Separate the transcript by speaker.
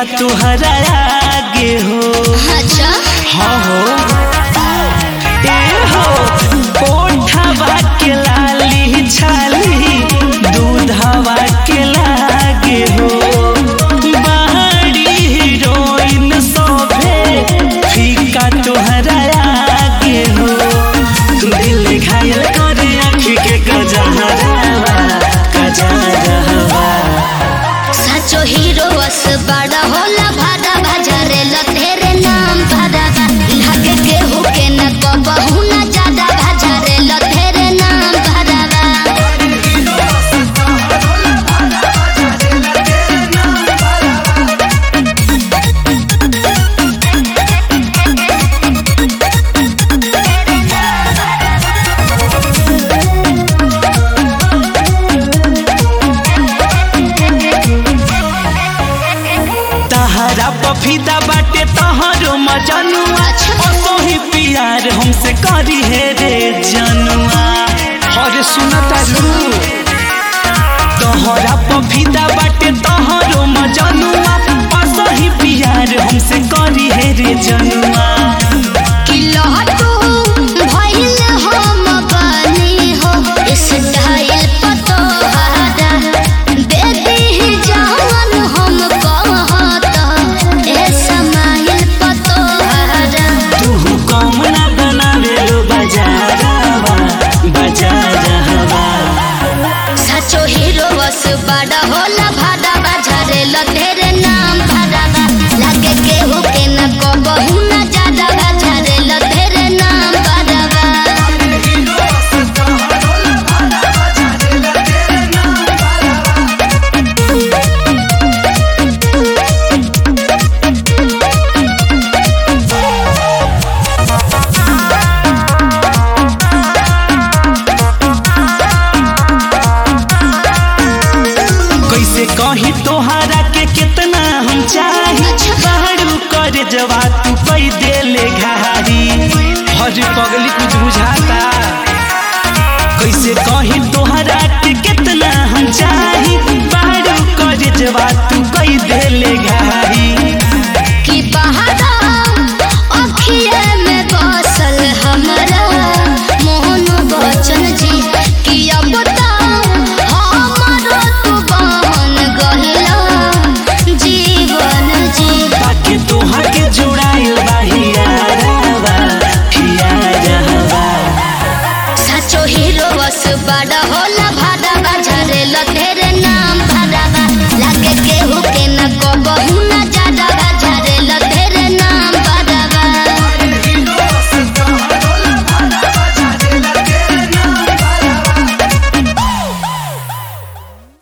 Speaker 1: तुहरा आगे हो
Speaker 2: अच्छा
Speaker 1: हाँ हो ए हो ओठवा के लाली छाली दूधवा के लागे हो बाहरी हीरोइन सोभे फीका तुहरा आगे हो दिल घायल करे आँखी के गजहरावा गजहरावा
Speaker 2: सचो हीरो बस बड़ा होला भाड़ा भजरे लतेरे नाम भाड़ा लागे के हुके न कबहू न ज्यादा भजरे लतेरे नाम भाड़ा
Speaker 1: तहरा पफीदा बाटे तहरो मजनुआ असोही प्यार हमसे करी हे रे जनुआ अरे सुना तारू तहरा पफीदा बाटे तहरो मजनुआ असोही प्यार हमसे करी हे रे जनुआ
Speaker 2: किलो तू भइल हम बनी हो स्टाइल पतो हारा दे दी जवन हम कहत ए समाइल पतो हारा
Speaker 1: तू कम ना बनावे लो बाजारवा बाजारवा
Speaker 2: सचो हीरो बस बड़ा होला भाड़ा बाजारे लतेरे नाम भाड़ा लागे केहू के न कबहू न ज्यादा बाजारे लतेरे नाम भाड़ा
Speaker 1: कैसे कही तोहरा के कितना हम चाही बाहरू कर जवा तू पै देले घारी हर पगल